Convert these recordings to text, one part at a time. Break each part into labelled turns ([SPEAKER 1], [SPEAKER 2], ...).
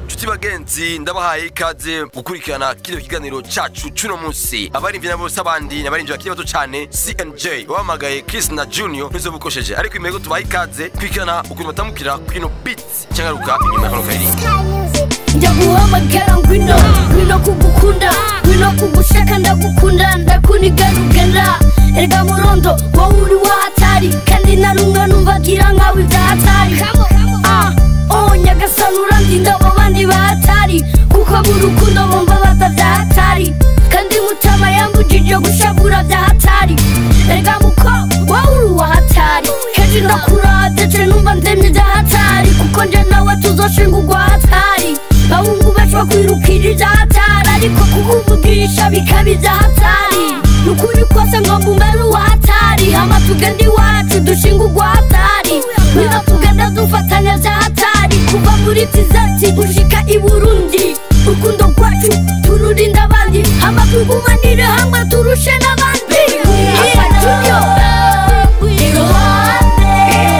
[SPEAKER 1] nshuti bagenzi ndabahaye ikaze gukurikirana kino kiganiro cacu cuno musi abarimvyi na bose abandi nabarimvyi bakiri bato cane cnj wamagaye chris na junior nizo bukosheje ariko imbere ko tubaha ikaze kwikirana ukuntu batamukira kwino beat cangaruka inyuma ya kano karirimbo
[SPEAKER 2] njya guhamagara ngwino ngwino kugukunda ngwino kugushaka ndagukunda ndakunigarugara erega murondo wowe uri wahatari kandi na rumwe numvagira nkawe ibyahatari Ah, oh nyagasani urandinda abo bandi bahatari kuko mu rukundo bumva batavyahatari kandi mutama yambujije gushavura vyahatari erega muko wowe uri wahatari kenshi ndakuradece numva ndemye vyahatari kuko nje nawe tuzoshinga urwahatari bahungu benshi bakwirukira ibyahatari ariko kukuvugisha bikaba ibyahatari nukuri kose ngo mbumere uwahatari hama tugende iwacu dushinga urwahatari niba tugenda dufatanya byahatari kuva muri tizati gushika i burundi urukundo rwacu tururinda abandi hama tugumanire hamwe turushe n'abandi Afatunyo. Iruhande,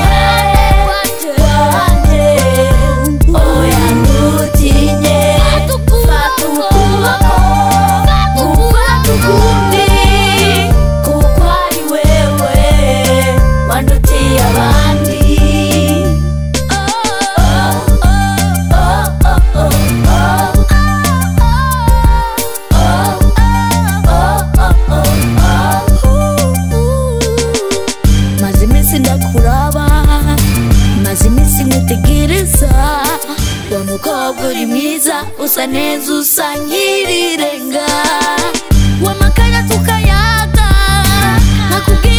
[SPEAKER 2] iruhande, oya ntutinye, fata ukuboko, ufate ukundi, kuko ari wewe wandutiye abandi. maze iminsi ndakuraba maze iminsi nkutegereza wa mukobwa uri mwiza usa neza usa nk'irirenga wamakanya tukayaga nakubwira